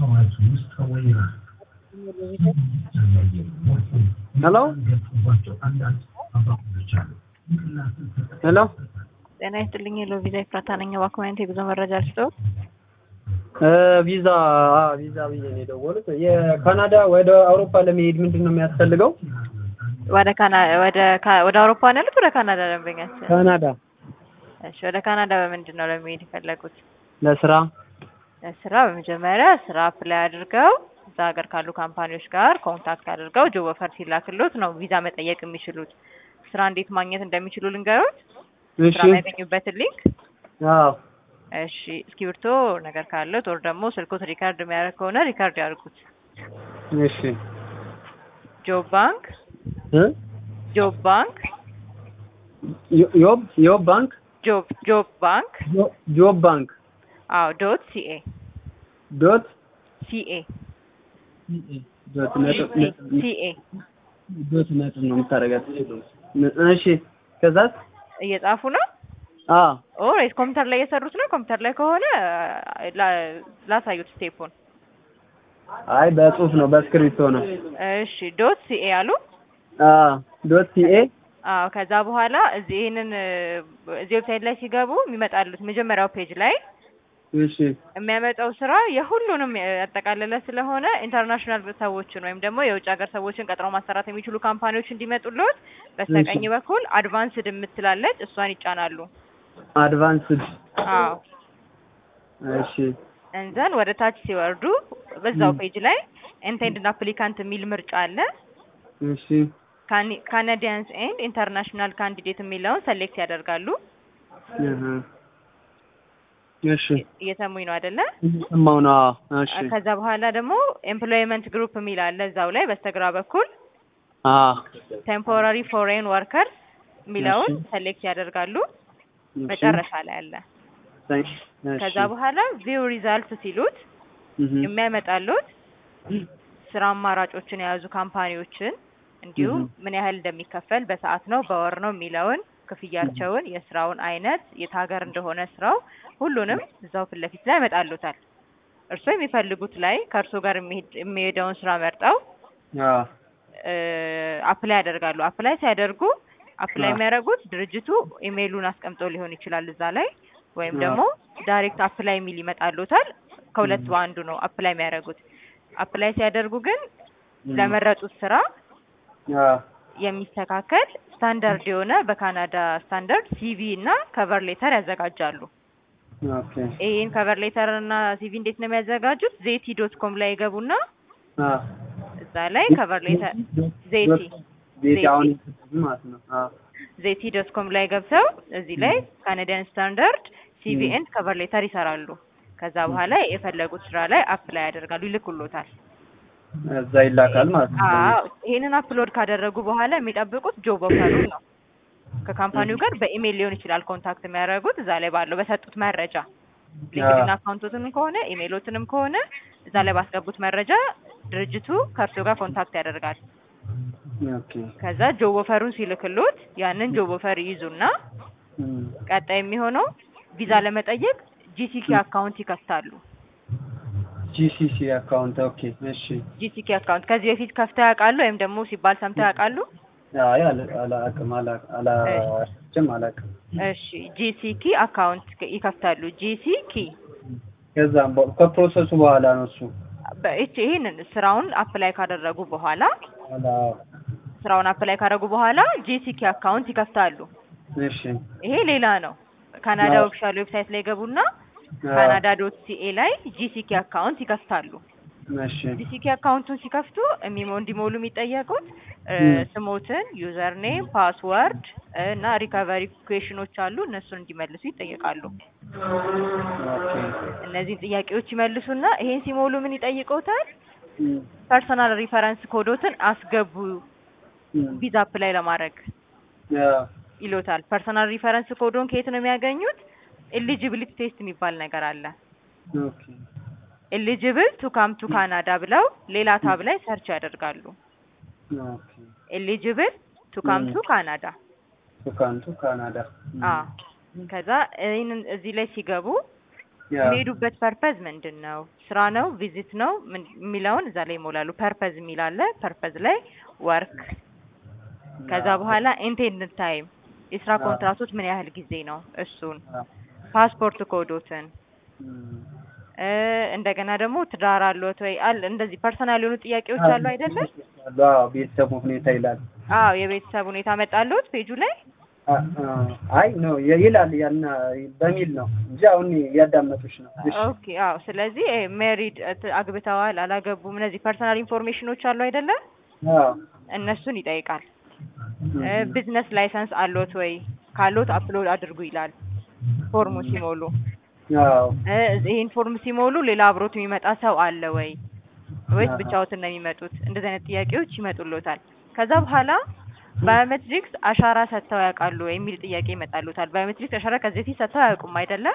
ሄሎ ሄሎ ጤና ይስጥልኝ። ሄሎ ቪዛ ኤፍራታ ነኝ። እባክዎን የጉዞ መረጃ ልስጥዎ? እ ቪዛ አ ቪዛ ብዬ ነው የደወሉት። የካናዳ ወደ አውሮፓ ለመሄድ ምንድን ነው የሚያስፈልገው? ወደ ካና ወደ ካ- ወደ አውሮፓ ነው ያሉት? ወደ ካናዳ ደንበኛችን? ካናዳ እሺ፣ ወደ ካናዳ በምንድን ነው ለመሄድ የፈለጉት? ለስራ ለስራ በመጀመሪያ ስራ አፕላይ አድርገው እዛ ሀገር ካሉ ካምፓኒዎች ጋር ኮንታክት አድርገው ጆብ ኦፈር ሲላክሎት ነው ቪዛ መጠየቅ የሚችሉት። ስራ እንዴት ማግኘት እንደሚችሉ ልንገሩት? እሺ ስራ የሚያገኙበትን ሊንክ አዎ እሺ እስክሪብቶ ነገር ካለት ወር ደግሞ ስልኮት ሪካርድ የሚያደርግ ከሆነ ሪካርድ ያድርጉት። እሺ ጆብ ባንክ እ ጆብ ባንክ ዮ- ዮብ ዮብ ባንክ ጆብ ጆብ ባንክ ጆ- ጆብ ባንክ አዎ ዶት ሲኤ ዶት ሲኤ ዶት ነጥብ ነጥብ ሲኤ ዶት ነጥብ ነው የምታደርጋት። እሺ ከዛስ? እየጻፉ ነው አ ኦሬት ኮምፒውተር ላይ እየሰሩት ነው። ኮምፒውተር ላይ ከሆነ ላ- ላሳዩት ስቴፑን። አይ በጽሁፍ ነው በስክሪፕቶ ነው። እሺ ዶት ሲኤ አሉ። አ ዶት ሲኤ አዎ ከዛ በኋላ እዚህ ይሄንን እዚህ ዌብሳይት ላይ ሲገቡ የሚመጣሉት መጀመሪያው ፔጅ ላይ እሺ የሚያመጣው ስራ የሁሉንም ያጠቃለለ ስለሆነ ኢንተርናሽናል ሰዎችን ወይም ደግሞ የውጭ ሀገር ሰዎችን ቀጥረው ማሰራት የሚችሉ ካምፓኒዎች እንዲመጡልዎት በስተቀኝ እሺ። በኩል አድቫንስድ የምትላለች እሷን ይጫናሉ። አድቫንስድ አዎ እሺ እንዘን ወደ ታች ሲወርዱ በዛው ም። ፔጅ ላይ ኢንቴንድድ አፕሊካንት የሚል ምርጫ አለ። እሺ ካናዲያንስ ኤንድ ኢንተርናሽናል ካንዲዴት የሚለውን ሰሌክት ያደርጋሉ። እህ እሺ እየሰሙኝ ነው አይደለ? ሰማው ነው። አዎ እሺ ከዛ በኋላ ደግሞ ኤምፕሎይመንት ግሩፕ የሚል አለ እዛው ላይ በስተግራ በኩል አ ቴምፖራሪ ፎሬን ወርከርስ የሚለውን እሺ። ሰሌክት ያደርጋሉ። እሺ። መጨረሻ ላይ አለ። እሺ ከዛ በኋላ ቪው ሪዛልት ሲሉት እህ የሚያመጣሉት ስራ አማራጮችን የያዙ ካምፓኒዎችን እንዲሁም እህ ምን ያህል እንደሚከፈል በሰዓት ነው በወር ነው የሚለውን ክፍያቸውን፣ የስራውን አይነት፣ የት ሀገር እንደሆነ ስራው ሁሉንም እዛው ፊት ለፊት ላይ ያመጣሉታል። እርስዎ የሚፈልጉት ላይ ከእርስዎ ጋር የሚሄድ- የሚሄደውን ስራ መርጠው አ አፕላይ ያደርጋሉ። አፕላይ ሲያደርጉ አፕላይ አዎ። የሚያደርጉት ድርጅቱ ኢሜይሉን አስቀምጦ ሊሆን ይችላል እዛ ላይ ወይም አዎ። ደግሞ ዳይሬክት አፕላይ የሚል ይመጣሉታል። ከሁለት በአንዱ ነው አፕላይ የሚያደርጉት። አፕላይ ሲያደርጉ ግን ለመረጡት ስራ አ የሚስተካከል ስታንዳርድ የሆነ በካናዳ ስታንዳርድ ሲቪ እና ከቨር ሌተር ያዘጋጃሉ። ኦኬ ይህን ከቨር ሌተር እና ሲቪ እንዴት ነው የሚያዘጋጁት? ዜቲ ዶት ኮም ላይ ይገቡና አ እዛ ላይ ከቨር ሌተር ዜቲ ቤት አሁን ማለት ነው። አ ዜቲ ዶት ኮም ላይ ገብተው እዚህ ላይ ካናዲያን ስታንዳርድ ሲቪ ም። ኤንድ ከቨር ሌተር ይሰራሉ። ከዛ በኋላ የፈለጉት ስራ ላይ አፕላይ ያደርጋሉ፣ ይልኩሎታል። እዛ ይላካል ማለት ነው። አዎ ይሄንን አፕሎድ ካደረጉ በኋላ የሚጠብቁት ጆብ ኦፈሩን ነው። ከካምፓኒው ጋር በኢሜይል ሊሆን ይችላል ኮንታክት የሚያደርጉት እዛ ላይ ባለው በሰጡት መረጃ ሊንክድን አካውንቶትንም ከሆነ ኢሜይሎትንም ከሆነ እዛ ላይ ባስገቡት መረጃ ድርጅቱ ከእርሶ ጋር ኮንታክት ያደርጋል። ኦኬ ከዛ ጆብ ኦፈሩን ሲልክሎት ያንን ጆብ ኦፈር ይይዙና እም። ቀጣይ የሚሆነው ቪዛ ለመጠየቅ ጂሲኪ አካውንት ይከፍታሉ። ጂሲሲ አካውንት ኦኬ እሺ። ጂሲኪ አካውንት ከዚህ በፊት ከፍተው ያውቃሉ ወይም ደግሞ ሲባል ሰምተው ያውቃሉ? አይ አላ- አላውቅም አላ- አላውቅም አላውቅም። እሺ ጂሲኪ አካውንት ክ- ይከፍታሉ። ጂሲኪ ከዛም በ- ከፕሮሰሱ በኋላ ነው እሱ በእቺ ይሄንን ስራውን አፕላይ ካደረጉ በኋላ አላ ስራውን አፕላይ ካደረጉ በኋላ ጂሲኪ አካውንት ይከፍታሉ። እሺ ይሄ ሌላ ነው። ካናዳ አዎ። ኦፊሻል ዌብሳይት ላይ ገቡና አ፣ ካናዳ ዶት ሲኤ ላይ ጂሲኪ አካውንት ይከፍታሉ። እሺ ጂሲኪ አካውንቱን ሲከፍቱ የሚሞ እንዲሞሉ የሚጠየቁት እ፣ ም። ስሞትን፣ ዩዘር ኔም፣ ፓስወርድ እና ሪካቨሪ ኩዌሽኖች አሉ እነሱን እንዲመልሱ ይጠየቃሉ። ኦኬ እነዚህን ጥያቄዎች ይመልሱና ይሄን ሲሞሉ ምን ይጠይቀውታል? እም፣ ፐርሰናል ሪፈረንስ ኮዶትን አስገቡ እም። ቪዛ አፕላይ ለማድረግ አ፣ ይሎታል። ፐርሰናል ሪፈረንስ ኮዶን ከየት ነው የሚያገኙት? ኤሊጂቢሊቲ ቴስት የሚባል ነገር አለ። ኦኬ ኤሊጂብል ቱ ካም ቱ ካናዳ ብለው ሌላ ታብ ላይ ሰርች ያደርጋሉ። ኦኬ ኤሊጂብል ቱ ካም ቱ ካናዳ ቱካንቱ ካናዳ እም። አ ከዛ ይህንን እዚህ ላይ ሲገቡ ያ የሚሄዱበት ፐርፐዝ ምንድን ነው? ስራ ነው? ቪዚት ነው? ምን- የሚለውን እዛ ላይ ይሞላሉ። ፐርፐዝ የሚል አለ። ፐርፐዝ ላይ ወርክ፣ ከዛ በኋላ ኢንቴንድ ታይም፣ የስራ አዎ። ኮንትራቶች ምን ያህል ጊዜ ነው? እሱን አ፣ ፓስፖርት ኮዶትን እም፣ እ እንደገና ደግሞ ትዳር አለዎት ወይ አለ እንደዚህ ፐርሰናል የሆኑ ጥያቄዎች አሉ አይደለም? አዎ ቤተሰቡ ሁኔታ ይላል። አዎ የቤተሰብ ሁኔታ መጣለዎት ፔጁ ላይ አ፣ አ፣ አይ ነው ይላል ያና በሚል ነው እንጂ አሁን እያዳመጡሽ ነው። እሺ ኦኬ አዎ ስለዚህ ሜሪድ አግብተዋል አላገቡም እነዚህ ፐርሰናል ኢንፎርሜሽኖች አሉ አይደለም አዎ እነሱን ይጠይቃል እ እም፣ ቢዝነስ ላይሰንስ አለዎት ወይ ካሎት አፕሎድ አድርጉ ይላል ፎርሙ ሲሞሉ አዎ እ ይሄን ፎርም ሲሞሉ ሌላ አብሮት የሚመጣ ሰው አለ ወይ ወይስ አሃ። ብቻዎትን ነው የሚመጡት እንደዚህ አይነት ጥያቄዎች ይመጡልዎታል ከዛ በኋላ ባዮሜትሪክስ አሻራ ሰጥተው ያውቃሉ ወይ የሚል ጥያቄ ይመጣልዎታል ባዮሜትሪክስ አሻራ ከዚህ በፊት ሰጥተው አያውቁም አይደለ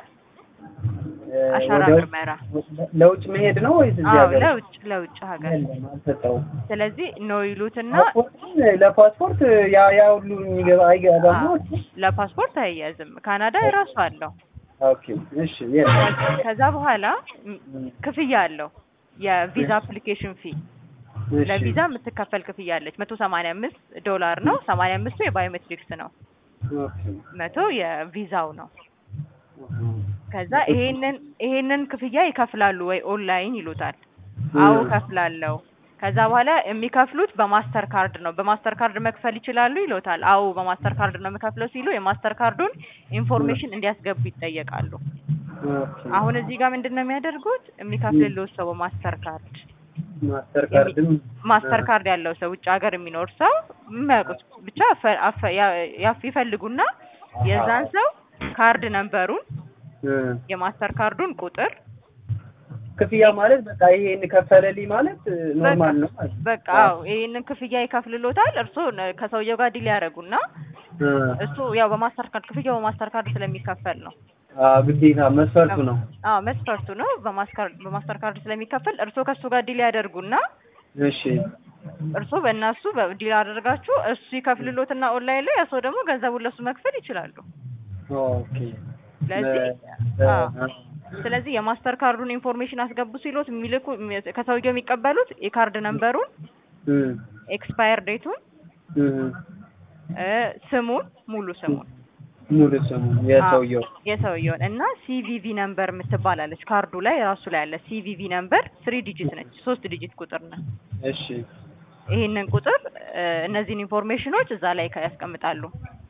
እ፣ አሻራ ወደ- ምርመራ ለውጭ መሄድ ነው ወይስ እዚህ አዎ ሀገር? ለውጭ ለውጭ ሀገር የለም አልሰጠውም። ስለዚህ ነው ይሉትና ፓስፖርቱን ለፓስፖርት ያ ያ ሁሉ የሚገባ አይገባም ነው? አዎ፣ ለፓስፖርት አይያዝም ካናዳ የራሱ አለው ኦኬ እሺ የለም ከዛ በኋላ ም- እም፣ ክፍያ አለው የቪዛ አፕሊኬሽን ፊ እሺ ለቪዛ የምትከፈል ክፍያ አለች መቶ ሰማንያ አምስት ዶላር ነው ሰማንያ አምስቱ የባዮሜትሪክስ ነው ኦኬ መቶ የቪዛው ነው እም፣ ከዛ ይሄንን ይሄንን ክፍያ ይከፍላሉ ወይ ኦንላይን ይሉታል አዎ ከፍላለሁ ከዛ በኋላ የሚከፍሉት በማስተር ካርድ ነው በማስተር ካርድ መክፈል ይችላሉ ይሎታል አዎ በማስተር ካርድ ነው የምከፍለው ሲሉ የማስተር ካርዱን ኢንፎርሜሽን እንዲያስገቡ ይጠየቃሉ ኦኬ አሁን እዚህ ጋር ምንድን ነው የሚያደርጉት የሚከፍልልዎት ሰው በማስተር ካርድ ማስተር ካርድም ማስተር ካርድ ያለው ሰው ውጭ ሀገር የሚኖር ሰው የሚያውቁት ብቻ አፈ- አፈ- ያ- ያፍ- ይፈልጉና የዛን ሰው ካርድ ነንበሩን እ፣ የማስተር ካርዱን ቁጥር ክፍያ ማለት በቃ ይሄን ከፈለልኝ ማለት እ፣ ኖርማል ነው ማለት ነው። በቃ አዎ ይሄንን ክፍያ ይከፍልሎታል እርስዎ ነ- ከሰውየው ጋር ዲል ያደርጉና እ፣ እሱ ያው በማስተር ካርድ ክፍያው በማስተር ካርድ ስለሚከፈል ነው አዎ ግዴታ መስፈርቱ ነው። አዎ መስፈርቱ ነው በማስተር በማስተር ካርድ ስለሚከፈል እርስዎ ከእሱ ጋር ዲል ያደርጉና እሺ እርስዎ በእናሱ ዲል አደርጋችሁ እሱ ይከፍልሎትና ኦንላይን ላይ እርስዎ ደግሞ ገንዘቡን ለሱ መክፈል ይችላሉ ኦኬ ስለዚህ እ፣ አዎ እ፣ ስለዚህ የማስተር ካርዱን ኢንፎርሜሽን አስገቡ ሲሎት የሚልኩ ከሰውየው የሚቀበሉት የካርድ ነንበሩን እ፣ ኤክስፓየር ዴቱን እ፣ እ ስሙን ሙሉ ስሙን ሙሉ ስሙ የሰውየው የሰውየውን እና ሲቪቪ ነምበር የምትባላለች ካርዱ ላይ ራሱ ላይ አለ ሲቪቪ ነምበር ስሪ ዲጂት ነች ሶስት ዲጂት ቁጥር ነው እሺ ይሄንን ቁጥር እ እነዚህን ኢንፎርሜሽኖች እዛ ላይ ከ- ያስቀምጣሉ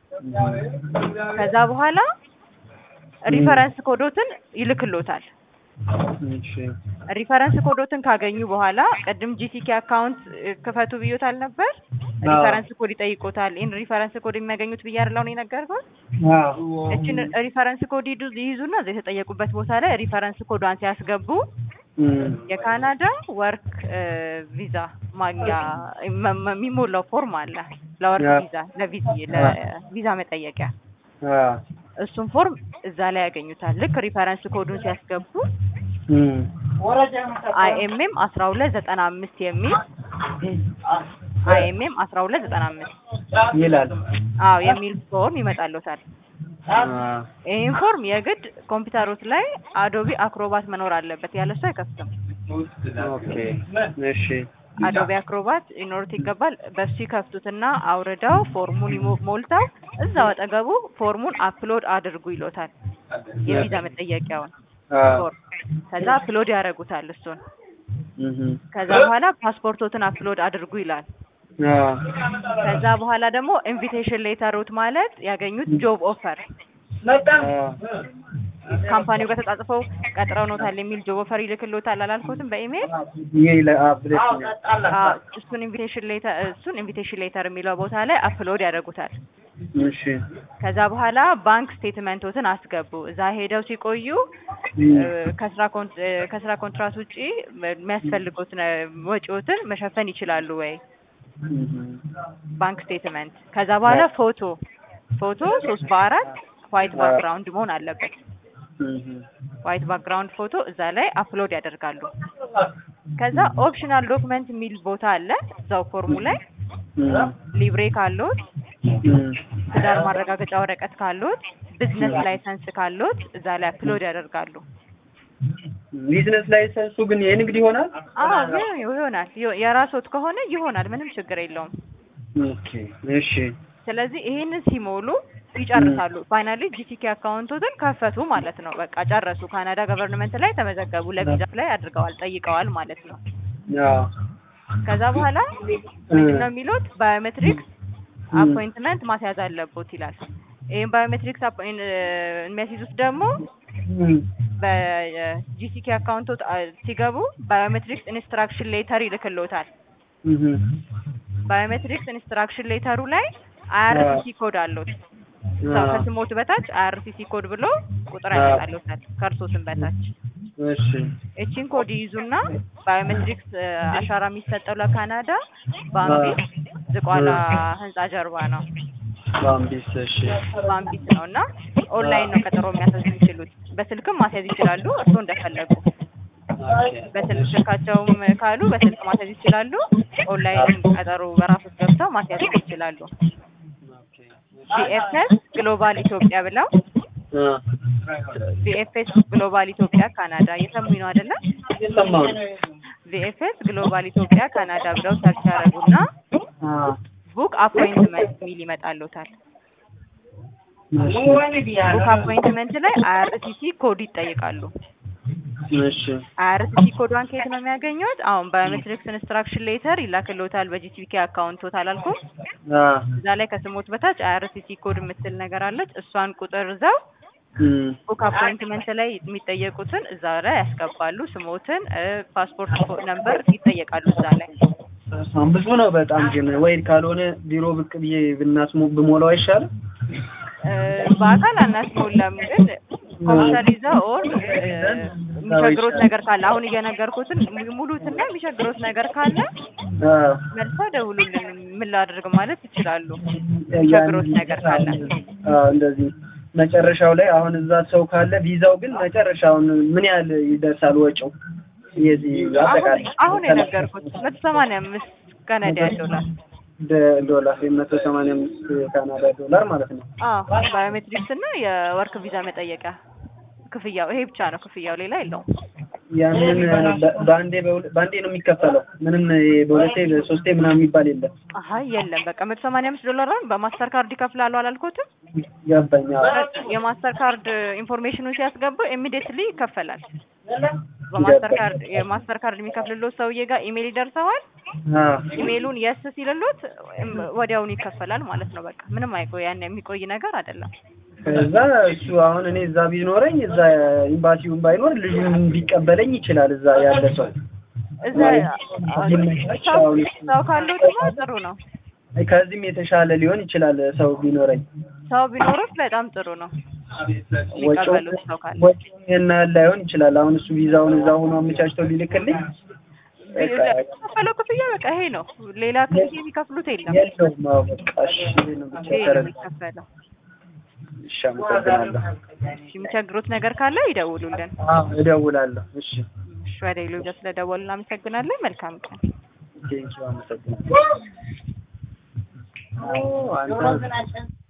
ከዛ በኋላ ሪፈረንስ ኮዶትን ይልክሎታል እሺ ሪፈረንስ ኮዶትን ካገኙ በኋላ ቅድም ጂቲኬ አካውንት እ ክፈቱ ብዮታል ነበር አዎ። ሪፈረንስ ኮድ ይጠይቆታል ይህን ሪፈረንስ ኮድ የሚያገኙት ብዬ አይደል አሁን የነገርኩት አዎ እችን ሪፈረንስ ኮድ ይዱ ይይዙና እዛ የተጠየቁበት ቦታ ላይ ሪፈረንስ ኮዷን ሲያስገቡ እም፣ የካናዳ ወርክ ቪዛ ማግኛ መ- መ- የሚሞላው ፎርም አለ ለወርክ ያ። ቪዛ ለቪዛ ለቪዛ መጠየቂያ አዎ እሱን ፎርም እዛ ላይ ያገኙታል ልክ ሪፈረንስ ኮዱን ሲያስገቡ እም፣ አይኤምኤም አስራ ሁለት ዘጠና አምስት የሚል አይኤምኤም አስራ ሁለት ዘጠና አምስት ይላል አዎ የሚል ፎርም ይመጣልዎታል አዎ ይህን ፎርም የግድ ኮምፒውተሮት ላይ አዶቢ አክሮባት መኖር አለበት ያለ እሱ አይከፍትም ኦኬ እሺ አዶቢ አክሮባት ሊኖሩት ይገባል በሱ ይከፍቱትና አውርደው ፎርሙን ይሞ- ሞልተው እዛው አጠገቡ ፎርሙን አፕሎድ አድርጉ ይሎታል የቪዛ መጠየቂያውን አዎ ፎርም ከዛ አፕሎድ ያደርጉታል እሱን እም፣ ከዛ በኋላ ፓስፖርቶትን አፕሎድ አድርጉ ይላል አዎ ከዛ በኋላ ደግሞ ኢንቪቴሽን ሌተሮት ማለት ያገኙት ጆብ ኦፈር አዎ ካምፓኒው ጋር ተጻጽፈው ቀጥረው ኖታል የሚል ጆብ ኦፈር ይልክሎታል አላልኩትም በኢሜይል ይሄ ለ- አዎ ብለሽኛል። አዎ፣ እሱን ኢንቪቴሽን ሌተር እሱን ኢንቪቴሽን ሌተር የሚለው ቦታ ላይ አፕሎድ ያደርጉታል እሺ ከዛ በኋላ ባንክ ስቴትመንቶትን አስገቡ እዛ ሄደው ሲቆዩ እም፣ እ፣ ከስራ ኮን- እ፣ ከስራ ኮንትራት ውጪ የሚያስፈልጉትን እ፣ ወጪዎትን መሸፈን ይችላሉ ወይ እም፣ ባንክ ስቴትመንት ከዛ በኋላ ፎቶ ፎቶ ሶስት በአራት ዋይት ባክግራውንድ መሆን አለበት እም፣ ዋይት ባክግራውንድ ፎቶ እዛ ላይ አፕሎድ ያደርጋሉ ከዛ ኦፕሽናል ዶክመንት የሚል ቦታ አለ እዛው ፎርሙ ላይ እም፣ ሊብሬ ካሎት እም፣ ትዳር ማረጋገጫ ወረቀት ካሎት ቢዝነስ ላይሰንስ ካሎት እዛ ላይ አፕሎድ ያደርጋሉ ቢዝነስ ላይሰንሱ ግን የንግድ ይሆናል? አዎ ግን ይሆናል። የ- የራስዎት ከሆነ ይሆናል። ምንም ችግር የለውም። ኦኬ እሺ ስለዚህ ይሄንን ሲሞሉ ይጨርሳሉ። ፋይናሊ ጂቲኬ አካውንቶትን ከፈቱ ማለት ነው። በቃ ጨረሱ። ካናዳ ገቨርንመንት ላይ ተመዘገቡ። ለቪዛ ላይ አድርገዋል፣ ጠይቀዋል ማለት ነው። አዎ ከዛ በኋላ ምንድን ነው የሚሉት ባዮሜትሪክስ አፖይንትመንት ማስያዝ አለቦት ይላል። ይህም ባዮሜትሪክስ አፖይን- የሚያስይዙት ደግሞ እም፣ በጂሲኬ አካውንቶት ሲገቡ ባዮሜትሪክስ ኢንስትራክሽን ሌተር ይልክልዎታል። እም፣ ባዮሜትሪክስ ኢንስትራክሽን ሌተሩ ላይ አይአርሲሲ ኮድ አለዎት። እዛው አዎ። ከስሞት በታች አይአርሲሲ ኮድ ብሎ ቁጥር ያመጣልዎታል ከእርሶ ስም በታች። እሺ እቺን ኮድ ይይዙና ባዮሜትሪክስ አሻራ የሚሰጠው ለካናዳ ባምቢስ ዝቋላ ህንጻ ጀርባ ነው። ባምቢስ እሺ ባምቢስ ነው እና ኦንላይን ነው ቀጠሮ የሚያስያዝ የሚችሉት። በስልክም ማስያዝ ይችላሉ እርሶ እንደፈለጉ። በስልክ ስልካቸውም ካሉ በስልክ ማስያዝ ይችላሉ። ኦንላይን ቀጠሮ በራሶት ገብተው ማስያዝ ይችላሉ። ቪኤፍኤስ ግሎባል ኢትዮጵያ ብለው አ ቪኤፍኤስ ግሎባል ኢትዮጵያ ካናዳ እየሰሙኝ ነው አይደለ? የሰማው ነው። ቪኤፍኤስ ግሎባል ኢትዮጵያ ካናዳ ብለው ሰርች ያደረጉና አ ቡክ አፖይንትመንት የሚል ይመጣልዎታል። እሺ ቡክ አፖይንትመንት ላይ አይአርሲሲ ኮድ ይጠይቃሉ። እሺ አይአርሲሲ ኮዷን ከየት ነው የሚያገኙት? አሁን ባዮሜትሪክስ ኢንስትራክሽን ሌተር ይላክልዎታል በጂቲቪኬ አካውንቶት አላልኩም? አ እዛ ላይ ከስሞት በታች አይአርሲሲ ኮድ የምትል ነገር አለች። እሷን ቁጥር ይዘው እም፣ ቡክ አፖይንትመንት ላይ የሚጠየቁትን እዛ ላይ ያስገባሉ። ስሞትን፣ ፓስፖርት ነምበር ይጠየቃሉ እዛ ላይ። በስመ አብ ብዙ ነው በጣም ግን ወይ ካልሆነ ቢሮ ብቅ ብዬ ብናስሞ ብሞላው አይሻልም? እ፣ በአካል አናስሞላም፣ ግን ኮምፒውተር ይዘው ኦር እ፣ የሚቸግሮት ነገር ካለ አሁን እየነገርኩትን ሙሉትና የሚቸግሮት ነገር ካለ አ መልሰው ደውሉልን ምን ላድርግ ማለት ይችላሉ። የሚቸግሮት ነገር ካለ አ እንደዚህ መጨረሻው ላይ አሁን እዛ ሰው ካለ ቪዛው ግን መጨረሻውን ምን ያህል ይደርሳል ወጪው? የዚህ አጠቃላይ አሁን አሁን የነገርኩት መቶ ሰማንያ አምስት ካናዲያን ዶላር ደ- ዶላር የመቶ ሰማንያ አምስት የካናዳ ዶላር ማለት ነው። አዎ ባዮሜትሪክስ እና የወርክ ቪዛ መጠየቂያ ክፍያው ይሄ ብቻ ነው። ክፍያው ሌላ የለውም። ያንን በ- በአንዴ በሁለ- በአንዴ ነው የሚከፈለው። ምንም ይሄ በሁለቴ በሶስቴ ምናምን የሚባል የለም። አሀ የለም በቃ መቶ ሰማንያ አምስት ዶላርን በማስተር ካርድ ይከፍላሉ አላልኩትም? ገባኝ። አዎ። የማስተር ካርድ ኢንፎርሜሽኑን ሲያስገቡ ኢሚዲየትሊ ይከፈላል። በማስተር ካርድ የማስተር ካርድ የሚከፍልሎት ሰውዬ ጋር ኢሜል ይደርሰዋል። አዎ። ኢሜሉን የስ ሲልሎት እም፣ ወዲያውኑ ይከፈላል ማለት ነው። በቃ ምንም አይቆይ ያን የሚቆይ ነገር አይደለም። ከዛ እሱ አሁን እኔ እዛ ቢኖረኝ እዛ ኤምባሲውን ባይኖር ልጁን ቢቀበለኝ ይችላል። እዛ ያለ ሰው እዛ ሰው ሰው ካለው ደግሞ ጥሩ ነው። ከዚህም የተሻለ ሊሆን ይችላል ሰው ቢኖረኝ። ሰው ቢኖሩት በጣም ጥሩ ነው። የሚቀበሉት ሰው ካለ ወጪውን ይሄን ያህል ላይሆን ይችላል። አሁን እሱ ቪዛውን እዛ ሆኖ አመቻችተው ሊልክልኝ በቃ ከፈለው ክፍያ በቃ ይሄ ነው። ሌላ ክፍያ የሚከፍሉት የለም። የለውም። አዎ በቃ እሺ፣ ይሄ ነው ብቻ ይሄ ነው ተረድ የሚከፈለው። እሺ፣ አመሰግናለሁ። እሺ፣ የሚቸግሩት ነገር ካለ ይደውሉልን። አዎ እደውላለሁ። እሺ፣ እሺ፣ ወደ ሌሎች ስለደወሉ እናመሰግናለን። መልካም ቀን። ቴንኪው፣ አመሰግናለሁ። አዎ አንተ